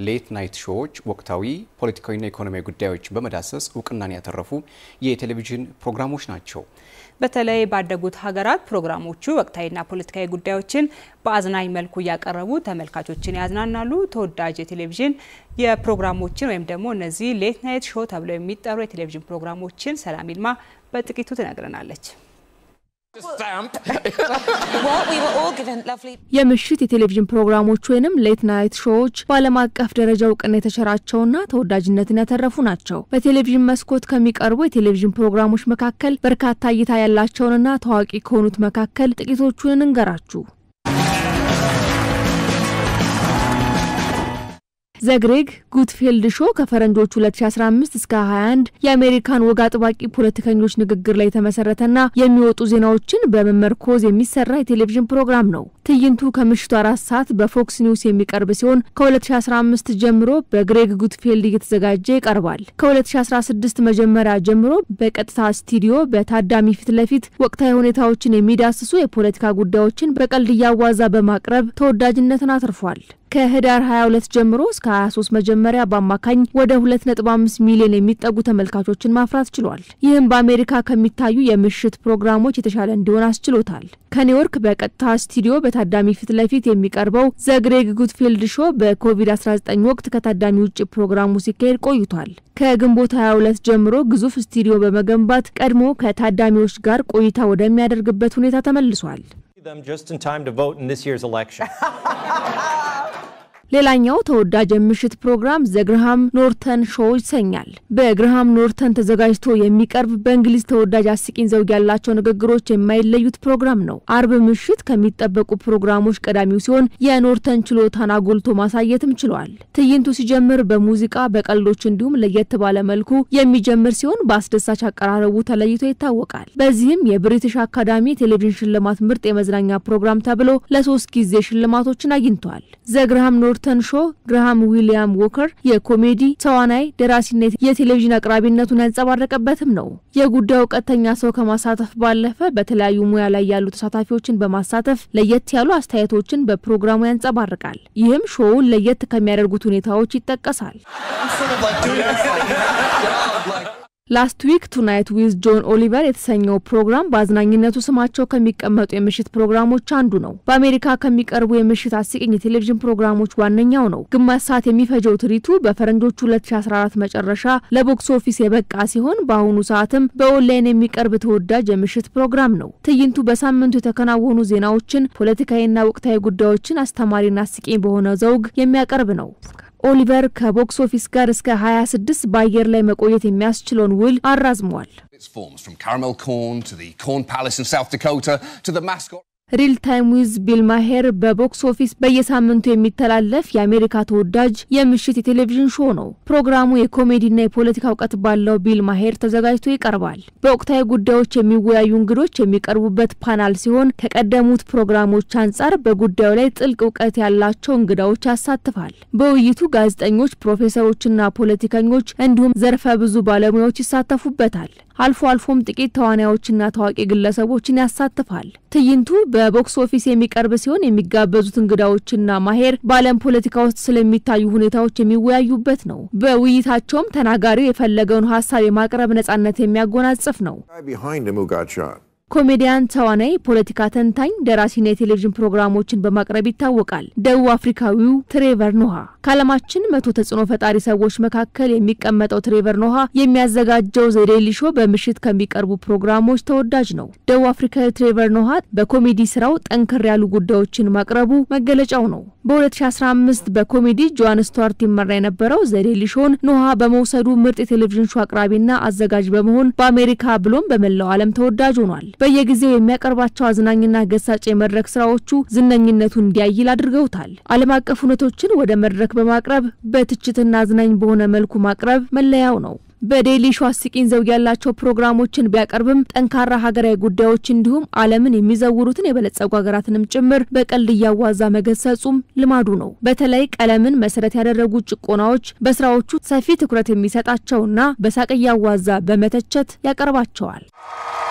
ሌት ናይት ሾዎች ወቅታዊ ፖለቲካዊና ኢኮኖሚያዊ ጉዳዮች በመዳሰስ እውቅናን ያተረፉ የቴሌቪዥን ፕሮግራሞች ናቸው። በተለይ ባደጉት ሀገራት ፕሮግራሞቹ ወቅታዊና ፖለቲካዊ ጉዳዮችን በአዝናኝ መልኩ እያቀረቡ ተመልካቾችን ያዝናናሉ። ተወዳጅ የቴሌቪዥን የፕሮግራሞችን ወይም ደግሞ እነዚህ ሌት ናይት ሾው ተብለው የሚጠሩ የቴሌቪዥን ፕሮግራሞችን ሰላም ይልማ በጥቂቱ ትነግረናለች። የምሽት የቴሌቪዥን ፕሮግራሞች ወይንም ሌት ናይት ሾዎች በዓለም አቀፍ ደረጃ እውቅና የተቸራቸውና ተወዳጅነትን ያተረፉ ናቸው። በቴሌቪዥን መስኮት ከሚቀርቡ የቴሌቪዥን ፕሮግራሞች መካከል በርካታ እይታ ያላቸውንና ታዋቂ ከሆኑት መካከል ጥቂቶቹን እንገራችሁ። ዘግሬግ ጉትፌልድ ሾ ከፈረንጆቹ 2015 እስከ 21 የአሜሪካን ወግ አጥባቂ ፖለቲከኞች ንግግር ላይ የተመሰረተና የሚወጡ ዜናዎችን በመመርኮዝ የሚሰራ የቴሌቪዥን ፕሮግራም ነው። ትዕይንቱ ከምሽቱ አራት ሰዓት በፎክስ ኒውስ የሚቀርብ ሲሆን ከ2015 ጀምሮ በግሬግ ጉትፌልድ እየተዘጋጀ ይቀርባል። ከ2016 መጀመሪያ ጀምሮ በቀጥታ ስቱዲዮ በታዳሚ ፊት ለፊት ወቅታዊ ሁኔታዎችን የሚዳስሱ የፖለቲካ ጉዳዮችን በቀልድ እያዋዛ በማቅረብ ተወዳጅነትን አትርፏል። ከህዳር 22 ጀምሮ እስከ 23 መጀመሪያ በአማካኝ ወደ 2.5 ሚሊዮን የሚጠጉ ተመልካቾችን ማፍራት ችሏል። ይህም በአሜሪካ ከሚታዩ የምሽት ፕሮግራሞች የተሻለ እንዲሆን አስችሎታል። ከኒውዮርክ በቀጥታ ስቱዲዮ በታዳሚ ፊት ለፊት የሚቀርበው ዘግሬግ ጉትፊልድ ሾ በኮቪድ-19 ወቅት ከታዳሚ ውጭ ፕሮግራሙ ሲካሄድ ቆይቷል። ከግንቦት 22 ጀምሮ ግዙፍ ስቱዲዮ በመገንባት ቀድሞ ከታዳሚዎች ጋር ቆይታ ወደሚያደርግበት ሁኔታ ተመልሷል። ሌላኛው ተወዳጅ የምሽት ፕሮግራም ዘግርሃም ኖርተን ሾው ይሰኛል። በግርሃም ኖርተን ተዘጋጅቶ የሚቀርብ በእንግሊዝ ተወዳጅ አስቂኝ ዘውግ ያላቸው ንግግሮች የማይለዩት ፕሮግራም ነው። አርብ ምሽት ከሚጠበቁ ፕሮግራሞች ቀዳሚው ሲሆን የኖርተን ችሎታን አጎልቶ ማሳየትም ችሏል። ትዕይንቱ ሲጀምር በሙዚቃ በቀልዶች እንዲሁም ለየት ባለ መልኩ የሚጀምር ሲሆን በአስደሳች አቀራረቡ ተለይቶ ይታወቃል። በዚህም የብሪቲሽ አካዳሚ ቴሌቪዥን ሽልማት ምርጥ የመዝናኛ ፕሮግራም ተብሎ ለሶስት ጊዜ ሽልማቶችን አግኝቷል። ዘግርሃም ኖርተን ሾ ግርሃም ዊሊያም ዎከር የኮሜዲ ተዋናይ፣ ደራሲና የቴሌቪዥን አቅራቢነቱን ያንጸባረቀበትም ነው። የጉዳዩ ቀጥተኛ ሰው ከማሳተፍ ባለፈ በተለያዩ ሙያ ላይ ያሉ ተሳታፊዎችን በማሳተፍ ለየት ያሉ አስተያየቶችን በፕሮግራሙ ያንጸባርቃል። ይህም ሾውን ለየት ከሚያደርጉት ሁኔታዎች ይጠቀሳል። ላስት ዊክ ቱናይት ዊዝ ጆን ኦሊቨር የተሰኘው ፕሮግራም በአዝናኝነቱ ስማቸው ከሚቀመጡ የምሽት ፕሮግራሞች አንዱ ነው። በአሜሪካ ከሚቀርቡ የምሽት አስቂኝ የቴሌቪዥን ፕሮግራሞች ዋነኛው ነው። ግማሽ ሰዓት የሚፈጀው ትርኢቱ በፈረንጆቹ 2014 መጨረሻ ለቦክስ ኦፊስ የበቃ ሲሆን በአሁኑ ሰዓትም በኦንላይን የሚቀርብ ተወዳጅ የምሽት ፕሮግራም ነው። ትዕይንቱ በሳምንቱ የተከናወኑ ዜናዎችን፣ ፖለቲካዊና ወቅታዊ ጉዳዮችን አስተማሪና አስቂኝ በሆነ ዘውግ የሚያቀርብ ነው። ኦሊቨር ከቦክስ ኦፊስ ጋር እስከ 26 በአየር ላይ መቆየት የሚያስችለውን ውል አራዝሟል። ሪል ታይም ዊዝ ቢል ማሄር በቦክስ ኦፊስ በየሳምንቱ የሚተላለፍ የአሜሪካ ተወዳጅ የምሽት የቴሌቪዥን ሾው ነው። ፕሮግራሙ የኮሜዲና የፖለቲካ እውቀት ባለው ቢል ማሄር ተዘጋጅቶ ይቀርባል። በወቅታዊ ጉዳዮች የሚወያዩ እንግዶች የሚቀርቡበት ፓናል ሲሆን ከቀደሙት ፕሮግራሞች አንጻር በጉዳዩ ላይ ጥልቅ እውቀት ያላቸው እንግዳዎች ያሳትፋል። በውይይቱ ጋዜጠኞች፣ ፕሮፌሰሮችና ፖለቲከኞች እንዲሁም ዘርፈ ብዙ ባለሙያዎች ይሳተፉበታል። አልፎ አልፎም ጥቂት ተዋናዮችና ታዋቂ ግለሰቦችን ያሳትፋል። ትዕይንቱ በቦክስ ኦፊስ የሚቀርብ ሲሆን የሚጋበዙት እንግዳዎችና ማሄር በዓለም ፖለቲካ ውስጥ ስለሚታዩ ሁኔታዎች የሚወያዩበት ነው። በውይይታቸውም ተናጋሪው የፈለገውን ሀሳብ የማቅረብ ነጻነት የሚያጎናጽፍ ነው። ኮሜዲያን፣ ተዋናይ፣ ፖለቲካ ተንታኝ፣ ደራሲና የቴሌቪዥን ፕሮግራሞችን በማቅረብ ይታወቃል። ደቡብ አፍሪካዊው ትሬቨር ኖሃ ከዓለማችን መቶ ተጽዕኖ ፈጣሪ ሰዎች መካከል የሚቀመጠው ትሬቨር ኖሃ የሚያዘጋጀው ዘ ዴይሊ ሾው በምሽት ከሚቀርቡ ፕሮግራሞች ተወዳጅ ነው። ደቡብ አፍሪካዊ ትሬቨር ኖሃ በኮሜዲ ስራው ጠንከር ያሉ ጉዳዮችን ማቅረቡ መገለጫው ነው። በ2015 በኮሜዲ ጆን ስቱዋርት ይመራ የነበረው ዘ ዴይሊ ሾውን ኖሃ በመውሰዱ ምርጥ የቴሌቪዥን ሾው አቅራቢና አዘጋጅ በመሆን በአሜሪካ ብሎም በመላው ዓለም ተወዳጅ ሆኗል። በየጊዜው የሚያቀርባቸው አዝናኝና ገሳጭ የመድረክ ስራዎቹ ዝነኝነቱን እንዲያይል አድርገውታል። ዓለም አቀፍ እውነቶችን ወደ መድረክ በማቅረብ በትችትና አዝናኝ በሆነ መልኩ ማቅረብ መለያው ነው። በዴይሊ ሾው አስቂኝ ዘውግ ያላቸው ፕሮግራሞችን ቢያቀርብም ጠንካራ ሀገራዊ ጉዳዮች እንዲሁም ዓለምን የሚዘውሩትን የበለጸጉ ሀገራትንም ጭምር በቀልድ እያዋዛ መገሰጹም ልማዱ ነው። በተለይ ቀለምን መሰረት ያደረጉ ጭቆናዎች በስራዎቹ ሰፊ ትኩረት የሚሰጣቸውና በሳቅ እያዋዛ በመተቸት ያቀርባቸዋል።